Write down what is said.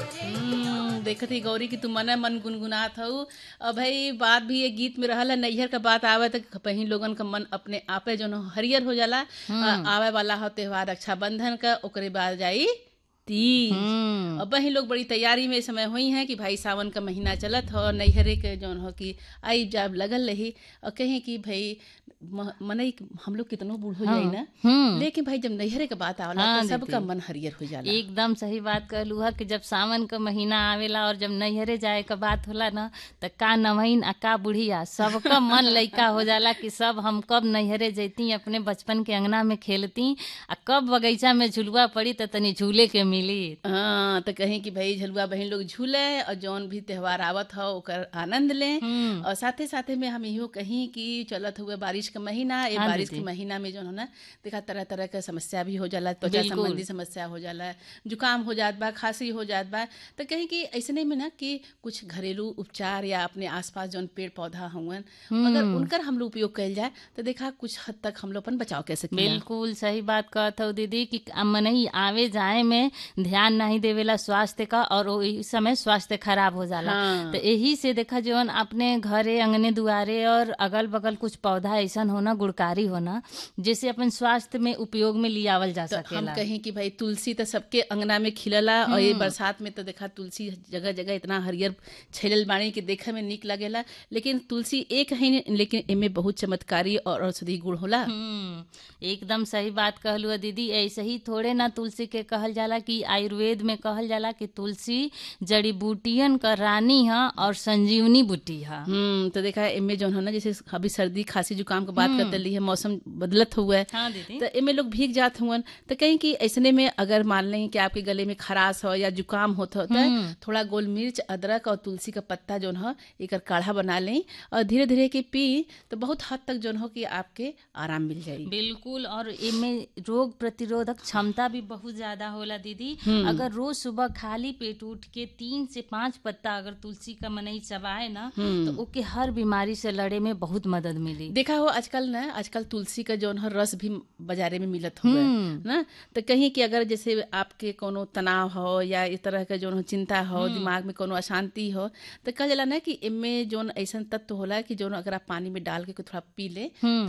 हम्म, देखत ही गौरी की तू मन मन गुनगुनात हऊ और भाई बात भी ये गीत में रहल है नैहर का बात आवे तो कहीं लोगन का मन अपने आपे जो न हरियर हो जाला आ, आवे वाला हो त्योहार रक्षाबंधन का ओकरे बाद जाई तीज हम्म, अब वही लोग बड़ी तैयारी में इस समय हुई हैं कि भाई सावन का महीना चलत हो नैहरे के जौन हो कि आई जाब लगल रही और कहें कि भाई म- मनई हम लोग कितनो बूढ़ हो जाई ना हम्म। लेकिन भाई जब नैहरे का बात आवला हाँ, तो सबका दीदी। मन हरियर हो जाला एकदम सही बात कहलू है कि जब सावन का महीना आवेला और जब नैहरे जाए का बात होला ना त का नवहीन आ का बुढ़िया सबका मन लइका हो जाला कि सब हम कब नैहरे जैती अपने बचपन के अंगना में खेलती आ कब बगीचा में झुलुआ पड़ी त तनी झूले के मिली हाँ तो कहीं कि भाई झलुआ बहन लोग झूले और जौन भी त्योहार आवत हो ओकर आनंद लें हम्म, और साथे साथे में हम इहो कहीं कि चलत हुए बारिश का महीना ये हाँ, बारिश के दीदी। महीना में जो है ना देखा तरह तरह के समस्या भी हो जाला त्वचा बिल्कुल। संबंधी समस्या हो जाला जुकाम हो जात बा खांसी हो जात बा तो कहीं कि ऐसने में ना कि कुछ घरेलू उपचार या अपने आसपास जौन पेड़ पौधा हुवन अगर उनकर हम लोग उपयोग कइल जाए तो देखा कुछ हद तक हम लोग अपन बचाव कर सकें बिल्कुल सही बात कहत हो दीदी कि मनई आवे जाए में ध्यान नहीं देवेला स्वास्थ्य का और ओही समय स्वास्थ्य खराब हो जाला हाँ। तो यही से देखा जवन अपने घरे अंगने दुआरे और अगल बगल कुछ पौधा ऐसन होना गुणकारी होना जैसे अपन स्वास्थ्य में उपयोग में लियावल जा तो हम सकेला कहें कि भाई तुलसी तो सबके अंगना में खिलला और ये बरसात में तो देखा तुलसी जगह जगह इतना हरियर छैलल बाणी कि देखे में निक लगेला लेकिन तुलसी एक है लेकिन एमे बहुत चमत्कारी और औषधि गुण होला हम्म, एकदम सही बात कहलू है दीदी ऐसे ही थोड़े ना तुलसी के कहल जाला कि आयुर्वेद में कहल जाला कि तुलसी जड़ी बूटियन का रानी है और संजीवनी बूटी है हम्म तो देखा एमे जो है ना जैसे अभी सर्दी खांसी जुकाम की बात करते रही है मौसम बदलत हुआ है हाँ दीदी तो एमे लोग भीग जात हुवन तो कहीं कि ऐसने में अगर मान लें कि आपके गले में खराश हो या जुकाम होता होता है थोड़ा गोल मिर्च अदरक और तुलसी का पत्ता जो है एकर काढ़ा बना लें और धीरे धीरे के पी तो बहुत हद तक जो हो कि आपके आराम मिल जाएगी बिल्कुल और इमे रोग प्रतिरोधक क्षमता भी बहुत ज्यादा होला दीदी अगर रोज सुबह खाली पेट उठ के तीन से पांच पत्ता अगर तुलसी का मनई चबाए ना तो ओके हर बीमारी से लड़े में बहुत मदद मिली देखा हो आजकल ना आजकल तुलसी का जो है रस भी बाजारे में मिलत हुआ है ना तो कहीं कि अगर जैसे आपके कोनो तनाव हो या इस तरह का जो चिंता हो दिमाग में कोनो अशांति हो तो कह जाला ना कि इनमें जो ऐसा तत्व होला कि जो अगर आप पानी में डाल के थोड़ा पी ले